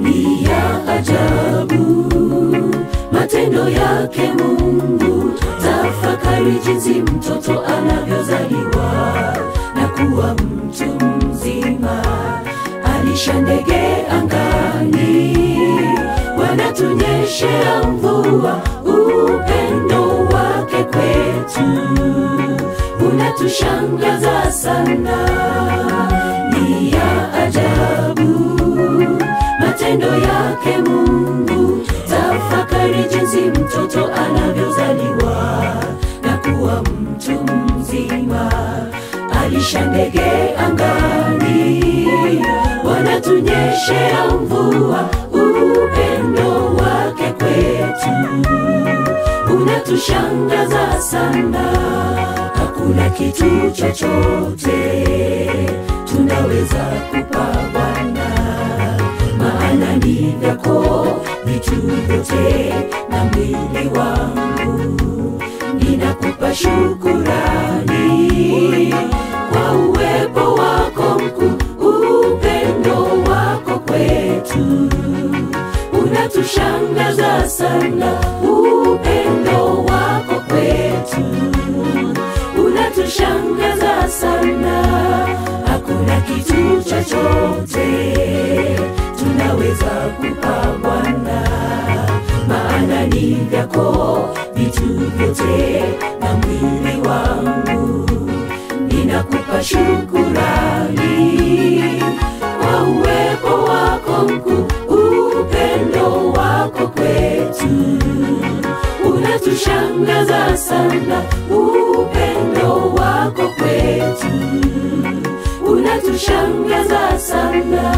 ni ya ajabu matendo yake Mungu. Tafakari jinsi mtoto anavyozaliwa na kuwa mtu mzima, alisha ndege angani, wanatunyeshea mvua. Upendo wake kwetu unatushangaza sana, ni ya ajabu matendo yake Mungu. Tafakari jinsi mtoto anavyozaliwa na kuwa mtu mzima, alisha ndege angani, wanatunyeshea mvua. Upendo wake kwetu unatushangaza sana, hakuna kitu chochote tunaweza kupa Bwana maana ni vyako vitu vyote, na mwili wangu ninakupa shukurani kwa uwepo wako mkuu, upendo wako kwetu unatushangaza sana, upendo wako kwetu unatushangaza sana, hakuna kitu chochote tunaweza kupa Bwana, maana ni vyako vitu vyote, na mwili wangu ninakupa shukurani kwa uwepo wako mkuu, upendo wako kwetu unatushangaza sana, upendo wako kwetu unatushangaza sana.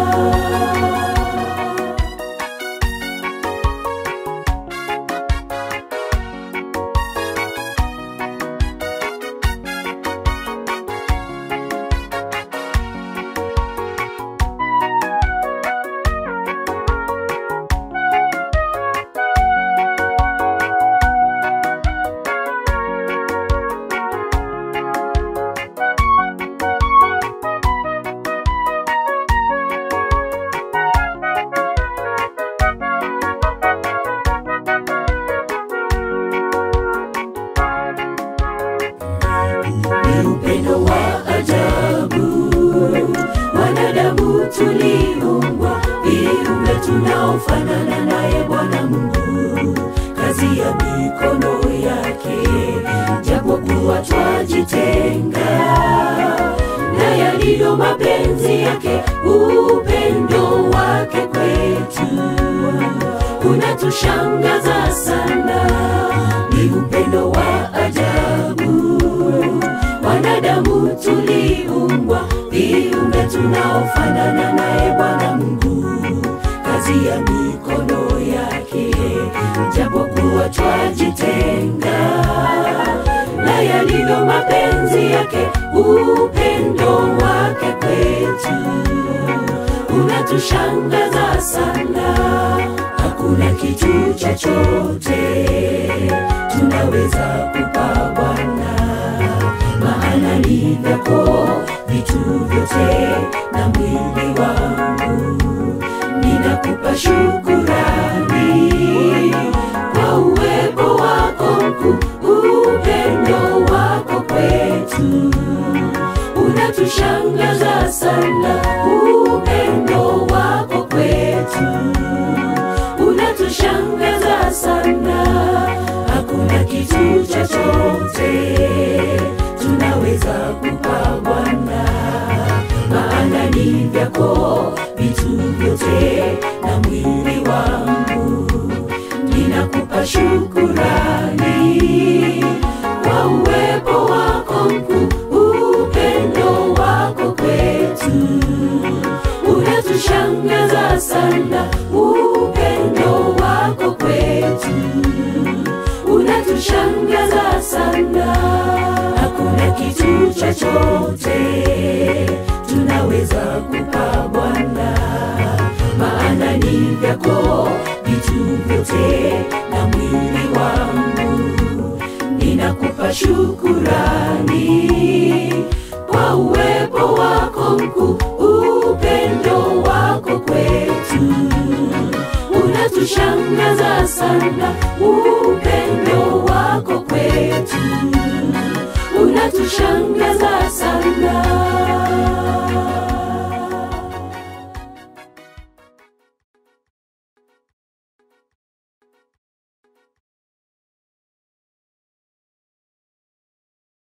ni upendo wa ajabu. Wanadamu tuliumbwa viumbe tunaofanana naye Bwana Mungu, kazi ya mikono yake, japokuwa twajitenga na yaliyo mapenzi yake, upendo wake kwetu unatushangaza sana, ni upendo wa ajabu wanadamu tuliumbwa viumbe tunaofanana naye Bwana Mungu, kazi ya mikono yake, japokuwa twajitenga na yalivyo mapenzi yake, upendo wake kwetu unatushangaza sana, hakuna kitu chochote tunaweza kupa Bwana maana ni vyako vitu vyote, na mwili wangu ninakupa shukurani kwa uwepo wako mkuu, upendo wako kwetu unatushangaza sana, upendo wako kwetu unatushangaza sana, hakuna kitu chochote tunaweza kupa Bwana, maana ni vyako vitu vyote, na mwili wangu ninakupa shukurani kwa uwepo wako mkuu, upendo wako kwetu unatushangaza sana, upendo wako kwetu unatushangaza sana, hakuna kitu chochote tunaweza kupa Bwana, maana ni vyako vitu vyote, na mwili wangu ninakupa shukurani kwa uwepo wako mkuu, upendo wako kwetu sana upendo wako kwetu unatushangaza sana